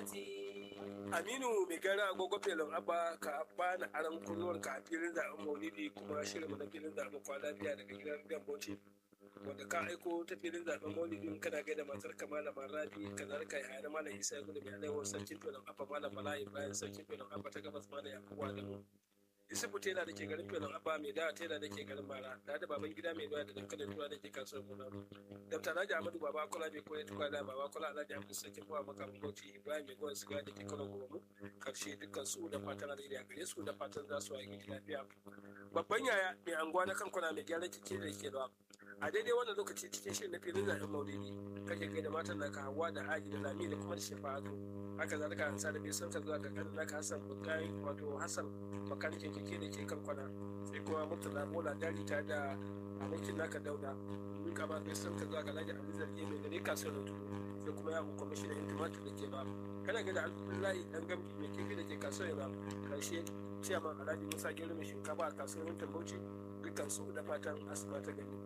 Aminu mai gara agogo felon abba ka bani aron kunnuwar ka a filin zaɓen maulidi kuma shirin mu na filin zaɓen kwana biya daga gidan gamboci wanda ka aiko ta filin zaɓen maulidin kana gaida matar ka malama rabi kazalika ya hayar malam isa gudu mai alaiwar sarkin felon abba malam bala ibrahim sarkin felon abba ta gabas malam yakubu adamu Isufu tela da ke garin Felon Abba mai dawa tela da ke garin Mara, da da baban gida mai doya da dankalin tura da ke kasuwar Muna. Dabta Alhaji Ahmadu Baba Kola mai koyar tukwa da Baba Kola Alhaji Ahmadu Sarkin Bawa Makamin Bauchi Ibrahim mai goyon siga da ke kano goma karshe dukkan su da fatan alheri a gare su da fatan za su yi lafiya. Babban yaya mai anguwa na kankuna mai gyaran keke da ke da a daidai wannan lokaci cikin shirin na filin zaɓen maulidi kake gaida matan naka hawa da aji da lami da kuma da shafa'atu haka zalika an sa da bai sauka zuwa ga kanin naka hassan bukai wato hassan makanikin keke da ke kan kwana sai kuma murtala mola dari ta da abokin naka dauda duka ba bai sauka zuwa ga laji abu zargi mai gare kasuwar rutu sai kuma ya hukuma shi da yin tumatir da ke ba kana ga da alhamdulillahi dan gambi mai kifi da ke kasuwar ba karshe ciyaman alhaji musa gero mai shinkafa a kasuwar yin tambauci dukkan su da fatan asuba ta gani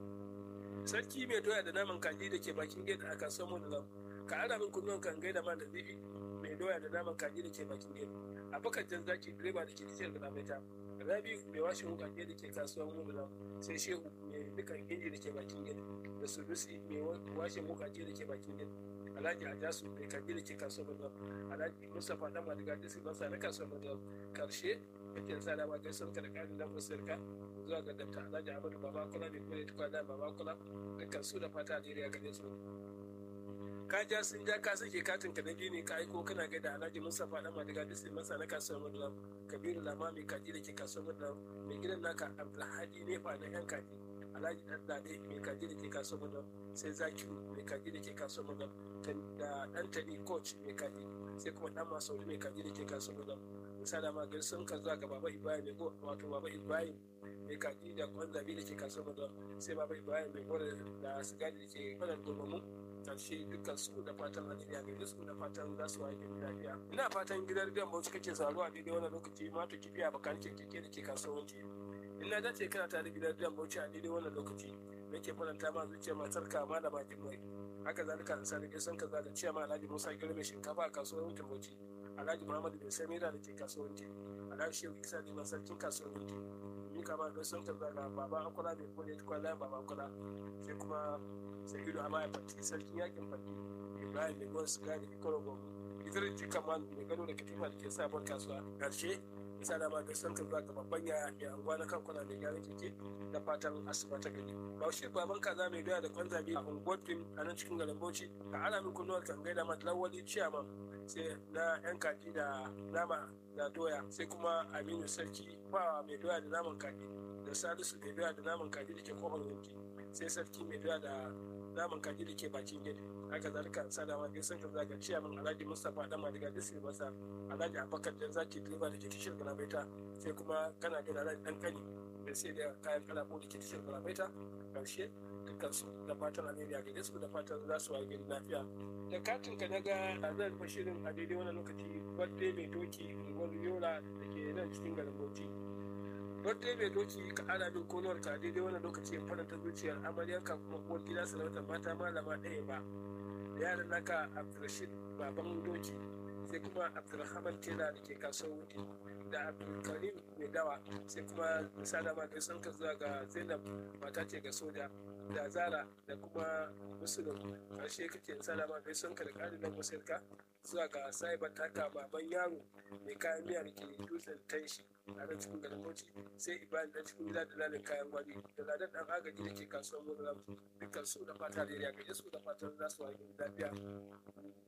sarki mai doya da naman kaji da ke bakin gate a kasuwar mu da ka ara min kunnuwan kan gaida ma da zibi mai doya da naman kaji da ke bakin gate a bakar jan zaki direba da ke tashar da ta rabi mai washin wukake da ke kasuwar mu da sai shehu mai dukan inji da ke bakin gate da sudusi mai washin wukake da ke bakin gate alhaji ajasu mai kaji da ke kasuwar mu alhaji mustapha dan madiga da masa na kasuwar mu karshe kake sa da ma gaisuwar ka da karin dan musirka zuwa ga dabta alhaji ahmadu baba kula mai kula tukwa da baba kula dukkan su da fata da ya gare su ka ja sun ja ka sake katin ka na biyu ne ka aiko kana gaida alhaji mustapha dan madiga da masa na kasuwar madula kabiru lama mai kaji da ke kasuwar madula mai gidan naka abdulhadi nefa na yan kaji alhaji dan dade mai kaji da ke kasuwar madula sai zakiru mai kaji da ke kasuwar madula da dan tani coach mai kaji sai kuma dan masauri mai kaji da ke kasuwar madula misali ma gari sun ka zuwa ga baba ibrahim mai wato baba ibrahim mai kaji da kwanzabi da ke kasuwar madula sai baba ibrahim mai gwada da sigari da ke kwanan gurbamu karshe dukkan su da fatan alheri gare su da fatan za su waye lafiya ina fatan gidan gidan bauchi kake saruwa a daidai wannan lokaci ma to kifiya bakan keke da ke kasuwanci ina dace kana tare gidan gidan bauchi a daidai wannan lokaci nake faranta ma zuciya matar ka malama jimai haka zalika an sani sun kaza da ciyama alhaji musa girme shinkafa a kasuwancin bauchi alhaji muhammadu bin samira da ke kasuwanci alhaji shehu isa ne sarkin kasuwanci ni kama da sun kaza ga baba akwala mai kone kwallon baba akwala sai kuma sa'idu a maya fati sarkin yakin fati ibrahim mai gwan siga da ikoro gogo idris jika man mai gano da katifa da ke sabon kasuwa karshe isa da ma da san kan zaka babban ya ya anguwa na kankuna da gyaran keke da fatan asuba ta gani bauchi baban kaza mai doya da kwanzabi a unguwar fim a nan cikin garin bauchi ka ala min kunnuwar kan gaida ma lawali ciyaman sai na yan kaji da nama da doya sai kuma aminu sarki ba mai doya da naman kaji da salisu mai doya da naman kaji da ke kofar yanki sai sarki mai doya da naman kaji da ke bakin gida haka zalika sada ma gaisan ka zaga ciya min alhaji mustapha dan madiga da sai masa alhaji abakar da zaki direba da ke tashar galabaita sai kuma kana gina alhaji dan kani da sai da kayan kalabo da ke tashar galabaita karshe dukkan su da fatan alheri a gare su da fatan za su waye gari lafiya da katin ka naga a zan fashirin a daidai wannan lokaci birthday mai doki unguwar yola da ke nan cikin garin bauchi wadda mai doki ka ana min konuwar ka daidai wannan lokaci ya faranta zuciyar amaryar ka kuma uwar gida sarautar mata malama ɗaya ba da yaran naka abdulrashid baban doki sai kuma abdulrahman tela da ke kasuwar wuti da abdulkarim mai dawa sai kuma misala ma gaisan ka zuwa ga zainab mata ce ga soja da zara da kuma musulun karshe kake misala ma gaisan ka da ƙarin nan musirka zuwa ga saibar taka baban yaro mai kayan miya da ke dutsen tanshi a nan cikin garin bauchi sai ibrahim dan cikin gida da lalin kayan gwari da ladan dan agaji da ke kasuwar mulam dukkan su da fata da ya gaje su da fatan za su wani lafiya